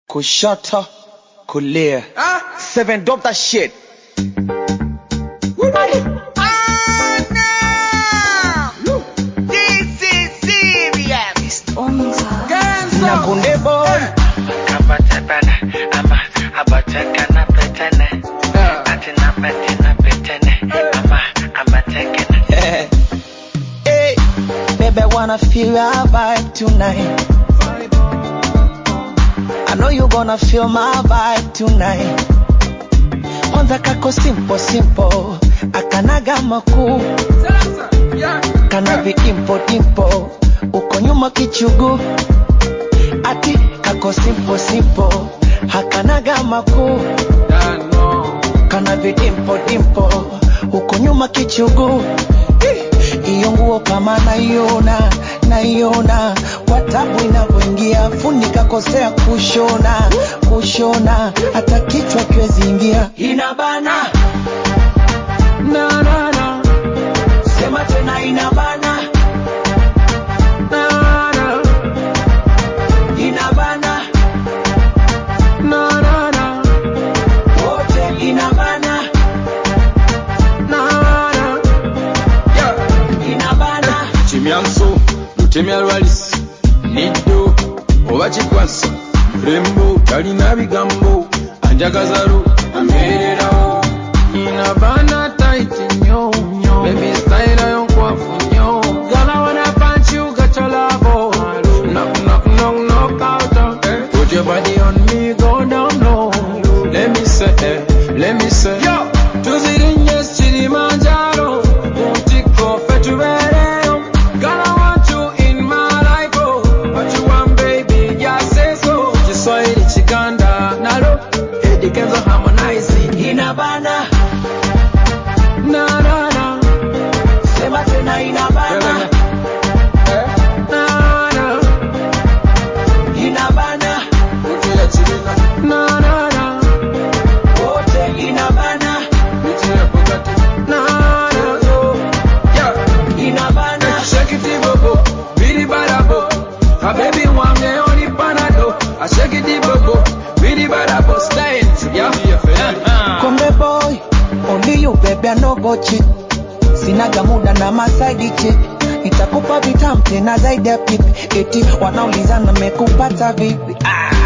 kushoto kulia seven drop that shit na kunde boy hey, baby, I wanna feel your vibe tonight. I know you gonna feel my vibe tonight. Kwanza kako simple simple, akanaga makuu, kana vidimpo dimpo, uko nyuma kichugu, ati kako simple simple, hakanaga makuu, kana vidimpo dimpo, uko nyuma kichugu. Iyo nguo kama naiona naiona kwa tabu inavyoingia, funika kosea kushona kushona, hata kichwa kiwezi ingia, inabana na na na, sema tena inabana na na, inabana na na na, wote inabana na na, inabana kimyanso lutemya lwalis niddo oba kikwasa mulembo talina bigambo anjagazalu amererawo nina baana taiti nnyo bebi style yo nkwafu nnyo gala wana punch you got your love knock knock knock knock out put your body on me go down low let me say eh, let me say yo tuzirinye kilimanjaro kuntiko fe tubereyo Girl, I want you in my life, oh. What you want, baby, just say so. Kiswahili chikanda nalo Eddie Kenzo harmonize inabana na na na sema tena inabana na na inabana Utila chilina na na na wote inabana Utila Bugatti na na yeah inabana Shake it bobo Bidi badabo A baby wange oni panado I shake it bobo Bidi badabo Style yeah yeah Kombe boy only you baby I no go cheat sinaga muda na masaidi chick nitakupa vitamu tena zaidi ya pipi eti wanaulizana mekupata vipi ah.